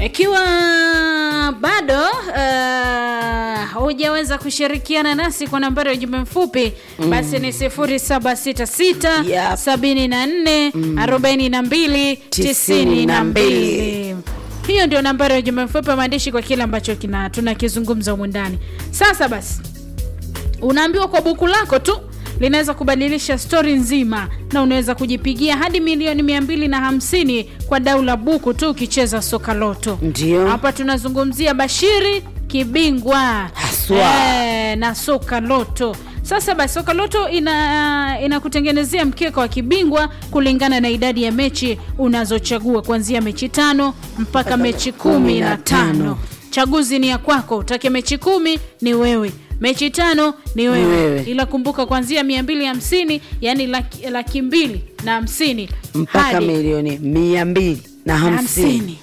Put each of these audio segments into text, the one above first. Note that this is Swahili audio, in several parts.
ikiwa bado uh, hujaweza kushirikiana nasi kwa nambari ya ujumbe mfupi basi ni 0766 Yep. 74 42 92 hiyo ndio nambari ya ujumbe mfupi wa maandishi kwa kile ambacho kina tunakizungumza humu ndani sasa basi unaambiwa kwa buku lako tu linaweza kubadilisha stori nzima na unaweza kujipigia hadi milioni 250 kwa dau la buku tu ukicheza soka loto Ndio. hapa tunazungumzia bashiri kibingwa Haswa. Eh, na soka loto sasa basi soka loto ina inakutengenezea mkeka wa kibingwa kulingana na idadi ya mechi unazochagua kuanzia mechi tano mpaka mechi kumi na tano chaguzi ni ya kwako utake mechi kumi ni wewe mechi tano ni wewe, wewe. ila kumbuka kuanzia 250 yani laki, laki mbili na hamsini mpaka hadi milioni mia mbili na hamsini hamsini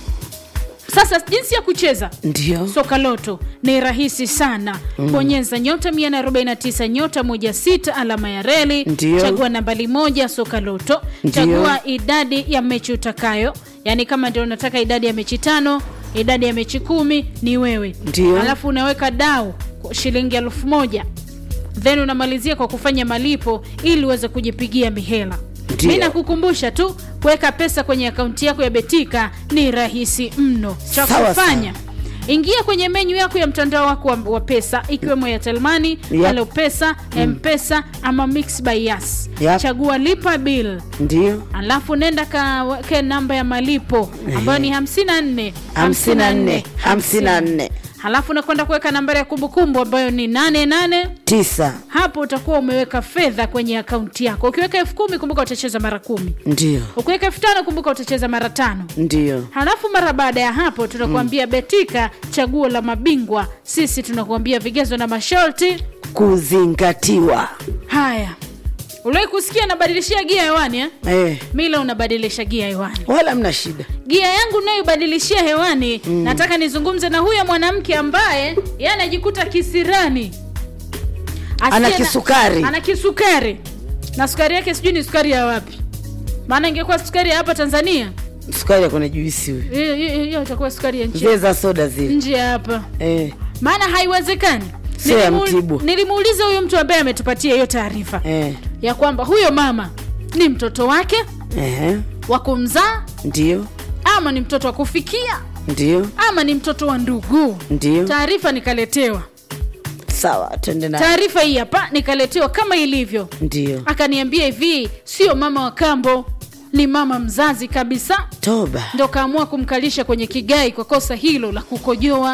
sasa jinsi ya kucheza ndio soka loto ni rahisi sana bonyeza nyota 149 nyota 16 alama ya reli Ndio. chagua nambali moja soka loto Ndio. chagua idadi ya mechi utakayo yaani kama ndio unataka idadi ya mechi tano idadi ya mechi kumi ni wewe Ndio. alafu unaweka dau kwa shilingi elfu moja then unamalizia kwa kufanya malipo ili uweze kujipigia mihela Ndio. mi nakukumbusha tu kuweka pesa kwenye akaunti yako ya betika ni rahisi mno cha Sawa kufanya ingia kwenye menyu yako ya mtandao wako wa, wa pesa ikiwemo ya telmani Yep. halo pesa mpesa ama mix by yas Yep. chagua lipa bill ndio alafu nenda kaweke namba ya malipo ambayo ni 54 hamsini na nne hamsini na nne halafu unakwenda kuweka nambari ya kumbukumbu ambayo ni 88 tisa hapo utakuwa umeweka fedha kwenye akaunti yako ukiweka elfu kumi kumbuka utacheza mara kumi ndio ukiweka elfu tano kumbuka utacheza mara tano ndio halafu mara baada ya hapo tunakuambia betika chaguo la mabingwa sisi tunakuambia vigezo na masharti kuzingatiwa haya uliwai kusikia nabadilishia gia hewani eh? eh, mila unabadilisha gia hewani wala mna shida gia yangu nayobadilishia hewani mm. nataka nizungumze na huyo mwanamke ambaye ye anajikuta kisirani Asiye Ana na- kisukari. ana kisukari na sukari yake sijui ni sukari ya wapi maana ingekuwa sukari ya hapa tanzania sukari akona juisi huyo hiyo- hiyo hiyo itakuwa sukari ya nchi zile za soda zile nje ya hapa eh, maana haiwezekani Sio ya Nilimu- Mtibu. nilimuuliza huyu mtu ambaye ametupatia hiyo taarifa eh, ya kwamba huyo mama ni mtoto wake eh, wa kumzaa ndio ama ni mtoto wa kufikia ndio ama ni mtoto wa ndugu ndio taarifa nikaletewa sawa twende na taarifa hii hapa nikaletewa kama ilivyo ndio akaniambia hivi sio mama wa kambo ni mama mzazi kabisa toba ndo kaamua kumkalisha kwenye kigai kwa kosa hilo la kukojoa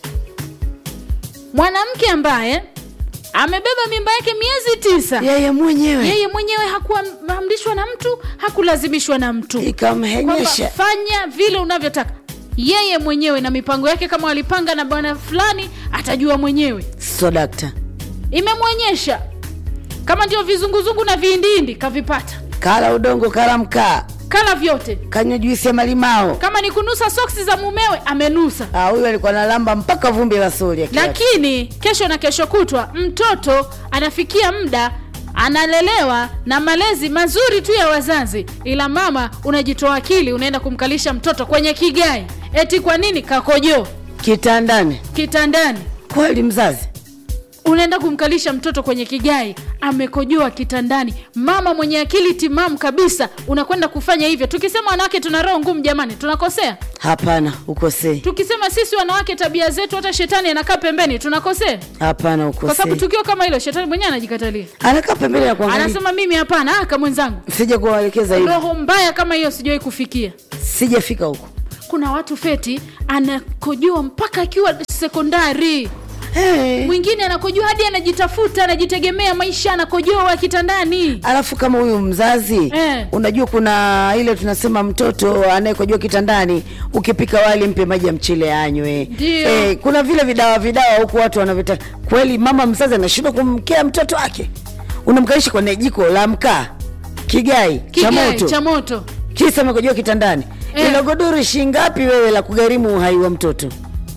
mwanamke ambaye amebeba mimba yake miezi tisa yeye mwenyewe yeye mwenyewe hakuamrishwa na mtu hakulazimishwa na mtu kwamba ikamhenyesha fanya vile unavyotaka yeye mwenyewe na mipango yake kama walipanga na bwana fulani atajua mwenyewe so dakta imemwonyesha kama ndio vizunguzungu na viindindi kavipata kala udongo kala mkaa kala vyote kanywa juisi ya malimao kama ni kunusa soksi za mumewe amenusa Ah, huyu alikuwa nalamba mpaka vumbi la sori akiwa- lakini kesho na kesho kutwa mtoto anafikia muda analelewa na malezi mazuri tu ya wazazi ila mama unajitoa akili unaenda kumkalisha mtoto kwenye kigai eti kwa nini kakojoo kitandani kitandani kweli mzazi unaenda kumkalisha mtoto kwenye kigai amekojoa kitandani mama mwenye akili timamu kabisa unakwenda kufanya hivyo tukisema wanawake tuna roho ngumu jamani tunakosea hapana ukosei tukisema sisi wanawake tabia zetu hata shetani anakaa pembeni tunakosea hapana kwa sababu ukosei tukio kama hilo shetani mwenyewe anajikatalia anakaa pembeni ya kuangalia anasema mimi hapana aka mwenzangu sija kuwaelekeza hivi roho mbaya kama hiyo sijawahi kufikia sijafika huko kuna watu feti anakojoa mpaka akiwa sekondari hey. mwingine anakojoa hadi anajitafuta anajitegemea maisha anakojoa kitandani alafu kama huyu mzazi Eh. unajua kuna ile tunasema mtoto anayekojua kitandani ukipika wali mpe maji ya mchele anywe Ndio. kuna vile vidawa vidawa huku watu wanavita kweli mama mzazi anashindwa kumkea mtoto wake unamkalisha kwenye jiko la mkaa kigai, cha Kigai, moto cha moto kisa amekojua kitandani Eh. ilo godoro shingapi wewe la kugharimu uhai wa mtoto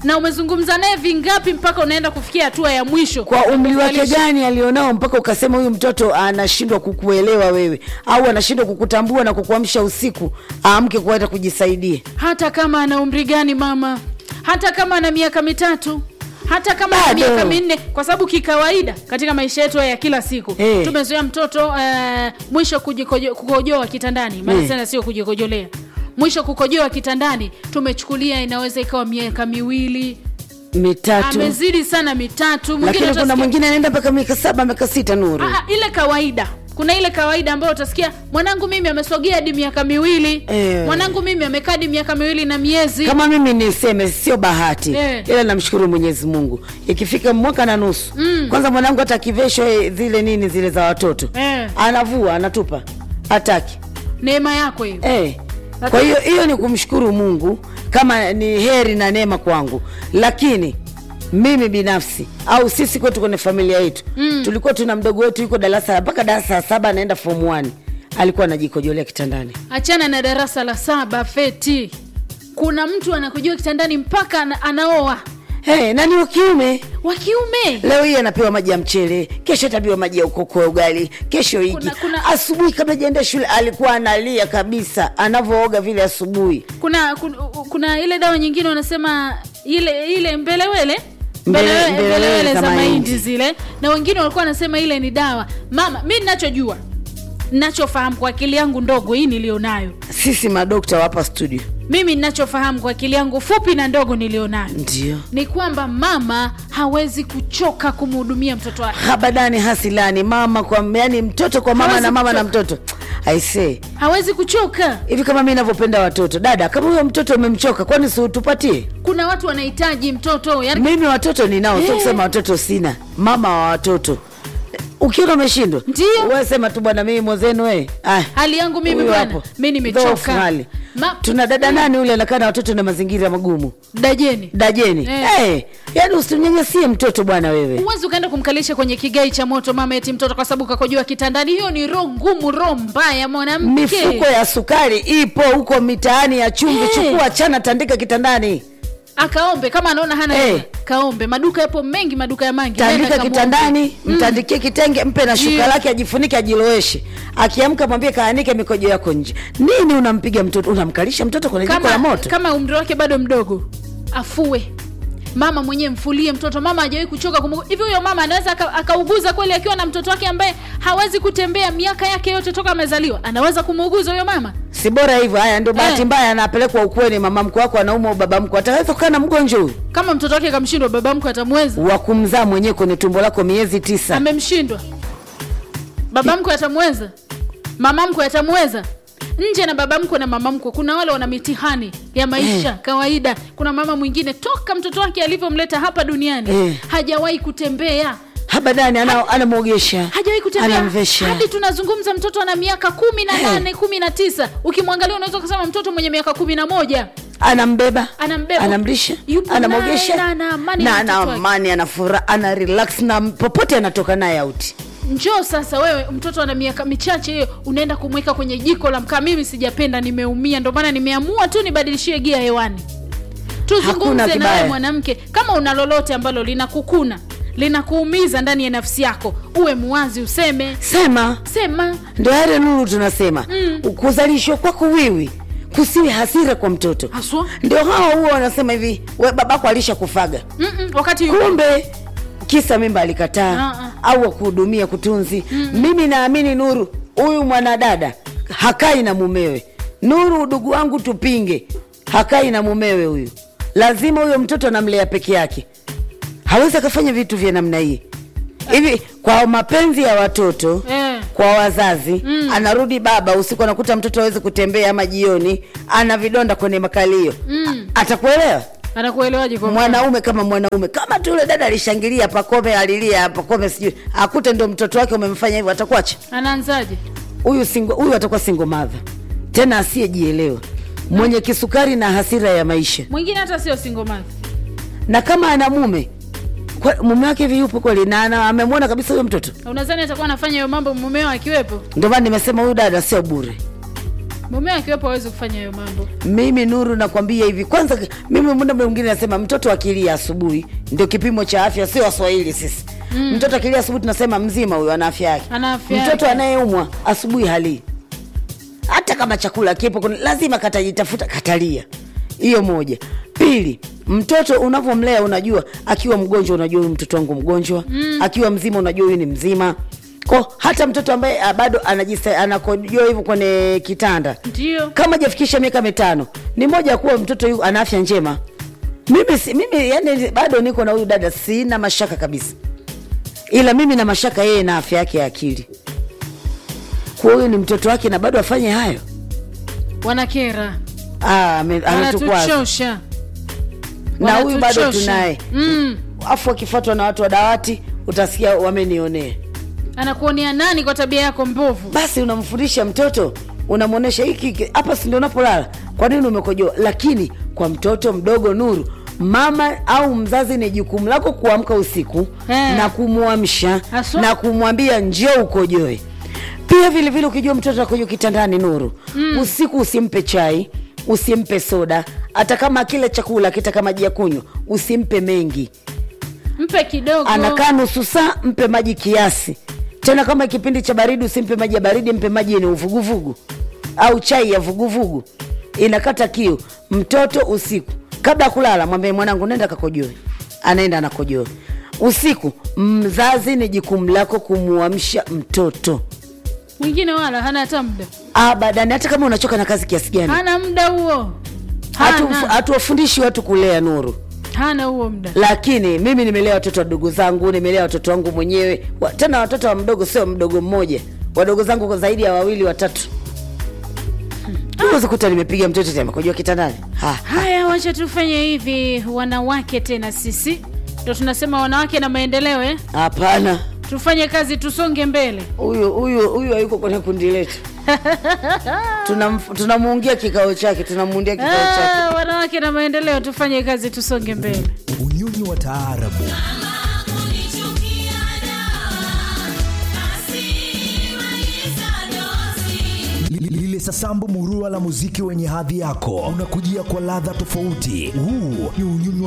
na umezungumza naye vingapi mpaka unaenda kufikia hatua ya mwisho kwa umri wake Kukuvalisha? gani alionao mpaka ukasema huyu mtoto anashindwa kukuelewa wewe au anashindwa kukutambua na kukuamsha usiku aamke kuenda kujisaidia hata kama ana umri gani mama hata kama ana miaka mitatu hata kama ana Bado. miaka minne kwa sababu kikawaida katika maisha yetu haya ya kila siku Eh. tumezoea mtoto uh, mwisho kujikojo- kukojoa kitandani maana Eh. sana sio kujikojolea mwisho kukojoa kitandani tumechukulia inaweza ikawa miaka miwili mitatu amezidi sana mitatu mwingine lakini kuna utasikia- mwingine anaenda mpaka miaka saba miaka sita nuru Ah, ah, ile kawaida kuna ile kawaida ambayo utasikia mwanangu mimi amesogea hadi miaka miwili Eh. mwanangu mimi amekaa hadi miaka miwili na miezi kama mimi niseme sio bahati Eh. ila namshukuru mwenyezi mungu ikifika mwaka na nusu mm. kwanza mwanangu hata akiveshwa eh, zile nini zile za watoto Eh. anavua anatupa hataki neema yako hiyo eh. kwa hiyo hiyo ni kumshukuru mungu kama ni heri na neema kwangu lakini mimi binafsi au sisi kwetu kwenye familia yetu mm. tulikuwa tuna mdogo wetu yuko darasa mpaka darasa la saba anaenda form 1 alikuwa anajikojolea kitandani achana na darasa la saba feti kuna mtu anakujua kitandani mpaka ana, anaoa hey, nani wa kiume wa kiume leo hii anapewa maji ya mchele kesho atapewa maji ya ukoko wa ugali kesho hiki Kuna- kuna- asubuhi kabla jaenda shule alikuwa analia kabisa anavyooga vile asubuhi kuna, kuna kuna ile dawa nyingine wanasema ile ile mbelewele Mbele- Mbelewe- mbelewele mbelewele za za mahindi. mahindi zile na wengine walikuwa wanasema ile ni dawa mama mi ninachojua ninachofahamu kwa akili yangu ndogo hii nilionayo sisi madokta wapa studio mimi ninachofahamu kwa akili yangu fupi na ndogo nilionayo ndio ni kwamba mama hawezi kuchoka kumhudumia mtoto wake habadani hasilani mama kwa yani mtoto kwa mama Hawezi na mama na kuchoka. mtoto aisee hawezi kuchoka hivi kama mi navyopenda watoto dada kama huyo mtoto umemchoka kwani siutupatie kuna watu wanahitaji mtoto yani mimi watoto ninao sio Eh. kusema watoto sina mama wa watoto ukiona umeshindwa Ndio. wewe sema tu bwana mimi mwenzenu we hali yangu mimi Huyu bwana hapo. mi Dhoofu nimechoka hali. Ma- tuna dada nani ule anakaa na watoto na mazingira magumu dajeni dajeni Eh. hey, yaani usimnyanyasie mtoto bwana wewe huwezi ukaenda kumkalisha kwenye kigai cha moto mama eti mtoto kwa sababu kakojua kitandani hiyo ni roho ngumu roho mbaya mwanamke mifuko ya sukari ipo huko mitaani ya chumvi Eh. chukua chana tandika kitandani akaombe kama anaona hana Eh. hela kaombe maduka yapo mengi maduka ya mangi Nenda tandika kamwombe. kitandani mtandikie kitenge mpe na shuka Ndio. lake ajifunike ajiloweshe akiamka mwambie kaanike mikojo yako nje nini unampiga mtoto unamkalisha mtoto kwenye jiko la kama, moto kama umri wake bado mdogo afue mama mwenyewe mfulie mtoto mama hajawahi kuchoka kumu... hivi huyo mama anaweza aka- akauguza kweli akiwa na mtoto wake ambaye hawezi kutembea miaka yake yote toka amezaliwa anaweza kumuuguza huyo mama si bora hivyo haya ndio bahati Eh. mbaya anapelekwa ukweni mama mkwe wako anauma au baba mkwe ataweza kukaa na mgonjwa huyu kama mtoto wake kamshindwa baba mkwe atamweza wa kumzaa mwenyewe kwenye tumbo lako miezi tisa amemshindwa baba mkwe atamweza mama mkwe atamweza nje na baba mkwe na mama mkwe kuna wale wana mitihani ya maisha Eh. kawaida kuna mama mwingine toka mtoto wake alivyomleta hapa duniani Eh. hajawahi kutembea habadani ana- anamwogesha hajawahi kutembea anamvesha hadi tunazungumza mtoto ana miaka kumi na Eh. nane kumi na tisa ukimwangalia unaweza kusema mtoto mwenye miaka kumi na moja anambeba Anambeba. anamlisha Yupo anamwogesha naye na ana amani na na ana mtoto wake. amani ana furaha ana relax na popote anatoka naye auti njoo sasa wewe mtoto ana miaka michache hiyo unaenda kumweka kwenye jiko la mkaa mimi sijapenda nimeumia ndio maana nimeamua tu nibadilishie gia hewani Hakuna tuzungumze na kibaya. wewe mwanamke kama una lolote ambalo linakukuna linakuumiza ndani ya nafsi yako uwe muwazi useme sema sema ndo yale nuru tunasema mm. kuzalishwa kwako wiwi kusiwe hasira kwa mtoto haswa ndio hawa huwa wanasema hivi we babako alisha kufaga Mm-mm, wakati yupo. kumbe kisa mimba alikataa Ah, au akuhudumia kutunzi mimi naamini nuru huyu mwanadada hakai na mumewe nuru udugu wangu tupinge hakai na mumewe huyu lazima huyo mtoto anamlea peke yake hawezi akafanya vitu vya namna hii hivi kwa mapenzi ya watoto Eh. kwa wazazi mm. anarudi baba usiku anakuta mtoto awezi kutembea ama jioni ana vidonda kwenye makalio mm. atakuelewa anakuelewaje kwa mwanaume kama mwanaume kama tu yule dada alishangilia pakome alilia pakome sijui akute ndo mtoto wake umemfanya hivyo atakuacha anaanzaje huyu singo huyu atakuwa single mother tena asiyejielewa mwenye kisukari na hasira ya maisha mwingine hata sio single mother na kama ana mume kwa- mume wake hivi yupo kweli na ana- amemwona kabisa huyo mtoto unadhani atakuwa anafanya hiyo mambo mumeo akiwepo ndio maana nimesema huyu dada sio bure mume akiwepo awezi kufanya hayo mambo mimi nuru nakwambia hivi kwanza mimi muda mwingine nasema mtoto akilia asubuhi ndio kipimo cha afya sio waswahili sisi mm. mtoto akilia asubuhi tunasema mzima huyo ana afya yake Ana afya mtoto yake. anayeumwa asubuhi halii hata kama chakula kipo kuna- lazima katajitafuta katalia hiyo moja pili mtoto unavyomlea unajua akiwa mgonjwa unajua huyu mtoto wangu mgonjwa mm. akiwa mzima unajua huyu ni mzima ko hata mtoto ambaye ah, bado anajisa- anakojoa hivyo kwenye kitanda ndio kama jafikisha miaka mitano ni moja ya kuwa mtoto yu ana afya njema mimi, si- mimi yani bado niko na huyu dada sina mashaka kabisa ila mimi na mashaka yeye na afya yake ya akili kuwa huyu ni mtoto wake na bado afanye hayo wanakera Ah, ame- anatukwaza wanatuchosha na huyu bado Wanatuchosha. tunaye mm. afu akifuatwa na watu wa dawati utasikia wamenionea anakuonea nani kwa tabia yako mbovu basi unamfundisha mtoto unamwonyesha hiki hiki, hapa si ndio unapolala kwa nini umekojoa lakini kwa mtoto mdogo nuru mama au mzazi ni jukumu lako kuamka usiku Eh. na kumwamsha Haswa. na kumwambia njoo ukojoe pia vile vile ukijua mtoto akojo kitandani nuru mm. usiku usimpe chai usimpe soda hata kama akile chakula akitaka maji ya kunywa usimpe mengi mpe kidogo anakaa nusu saa mpe maji kiasi tena kama kipindi cha baridi usimpe maji ya baridi mpe maji yenye uvuguvugu au chai ya vuguvugu inakata kiu mtoto usiku kabla ya kulala mwambie mwanangu nenda kakojoe anaenda anakojoe usiku mzazi ni jukumu lako kumwamsha mtoto mwingine wala hana hata muda abadani hata kama unachoka na kazi kiasi gani hana muda huo Hatu- hana, hatuwafundishi watu kulea nuru hana huo muda lakini mimi nimelea watoto wadogo zangu nimelea watoto wangu mwenyewe wa, tena watoto wa mdogo sio mdogo mmoja wadogo zangu kwa zaidi ya wawili watatu uwezi kuta nimepiga mtoto tena kujua kitandani Ha, haya wacha tufanye hivi wanawake tena sisi ndo tunasema wanawake na maendeleo eh? hapana tufanye kazi tusonge mbele huyu huyu huyu hayuko kwenye kundi letu Tunam- tunamuungia kikao chake tunamuundia kikao chake ah, wanawake na maendeleo tufanye kazi tusonge mbele unyunyu wa taarabu Li- lile sasambu murua la muziki wenye hadhi yako unakujia kwa ladha tofauti huu ni unyunyu